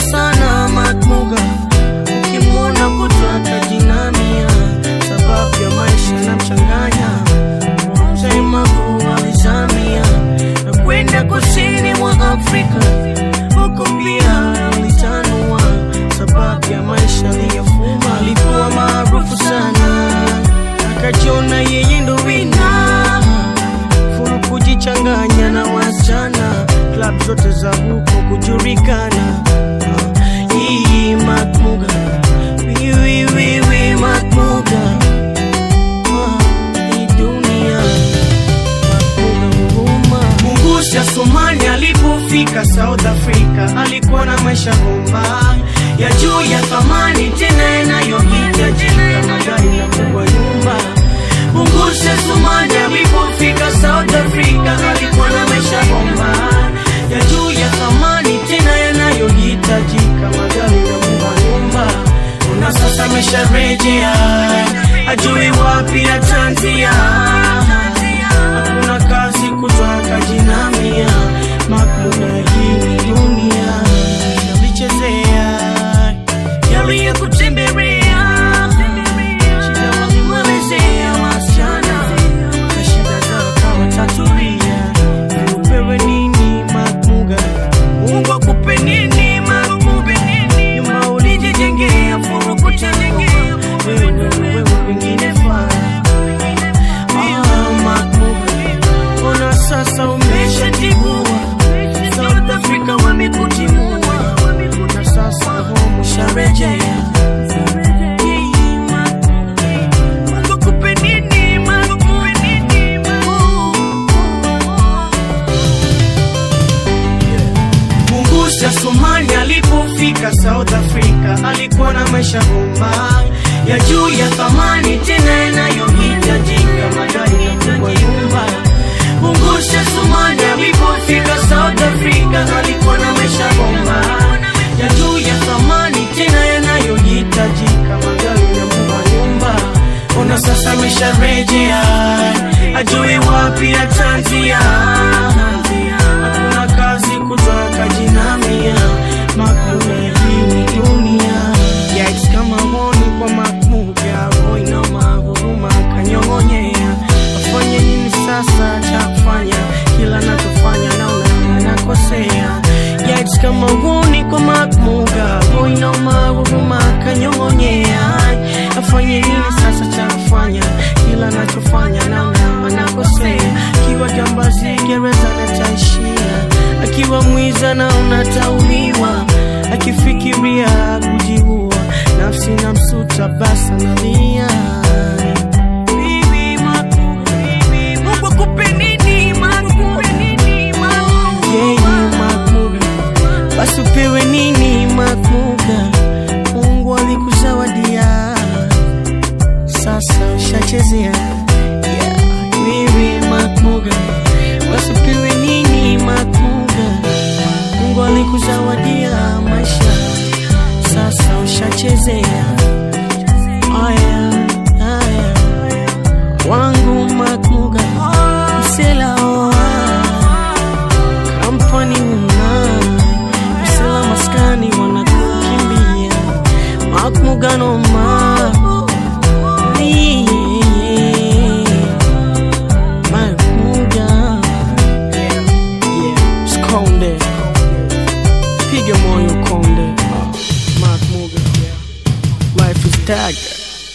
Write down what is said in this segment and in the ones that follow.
sana Matmuga, ukimwona kutaka jinamia, sababu ya maisha na mchanganya Mzaimagu alizamia na kwenda kusini mwa Afrika, huko pia alitanua, sababu ya maisha aliyofuma. Alikuwa maarufu sana, akajiona yeye ndo wina furu kujichanganya na wasichana, klab zote za huko kujulikana. Hii Matmuga, wiwiwiwi Matmuga, hii dunia Mungusi ya Somali alipofika South Africa alikuwa na maisha bomba ya juu ya thamani tena yanayohitajika magari na kubwa nyumba. Mungusi ya Somali alipofika South Africa alikuwa na maisha bomba ya juu ya thamani tena yanayohitajika magari na kubwa nyumba. Na sasa amesharejea ajui wapi atanzia hakuna kazi kutaka jinamia makuna hii ni dunia yalichezea yaliyokutembelea shida walimwelezea wasichana na shida zao kawatatulia upewe nini makmuga mungu akupe nini makmuga nyuma ulijijengea furu kuchagua wewe wewe wengine faa Ah, Makmuga, mbona sasa umeshatibua? South Africa wamekutimua na sasa home usharejea. Mungu akupe nini, Makmuga? Mungusi ya Somali alipofika South Africa alikuwa na maisha bomba ya juu ya thamani tena yanayohitajika magari na kubwa nyumba. Mungusi ya Somali alipofika South Africa alikuwa na maisha bomba ya juu ya thamani tena yanayohitajika magari na kubwa nyumba. Ona sasa amesharejea, ajui wapi atanzia hakuna kazi kutaka jinamia makmuga hii ni dunia yais kama honi kwa makmuga roina mahuruma kanyong'onyea afanye nini sasa cha kufanya kila nachofanya naona nakosea yais kama honi kwa makmuga roina mahuruma kanyong'onyea afanye nini sasa cha kufanya kila nachofanya naona nakosea akiwa jambazi gereza nataishia akiwa mwiza na unatauliwa akifikiria kujiua nafsi na msuta basa nalia Bibi Makmuga, Mungu akupe nini, Makmuga? Yeye Makmuga, basi upewe nini Makmuga? Mungu alikuzawadia sasa ushachezea yeah. Bibi Makmuga, basi upewe nini Makmuga? Mungu alikuzawadia maisha, sasa ushachezea. Aya, aya, wangu Makmuga, msela oa kampani una msela maskani wanakukimbia Makmuga noma Makmuga Yeah, Skonde Piga moyo konde Makmuga Life is dagger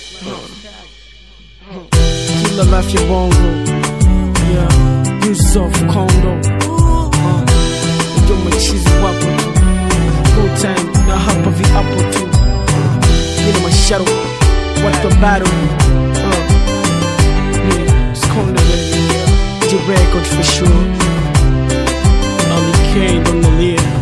Kila life ya bongo Yeah, Yusuf Kondo uh, Ndio machizi wapo tu Full time na hapa viapo tu Nina masharo Watu wa battle uh, yeah, Skonde baby The record for sure Ali K on the lead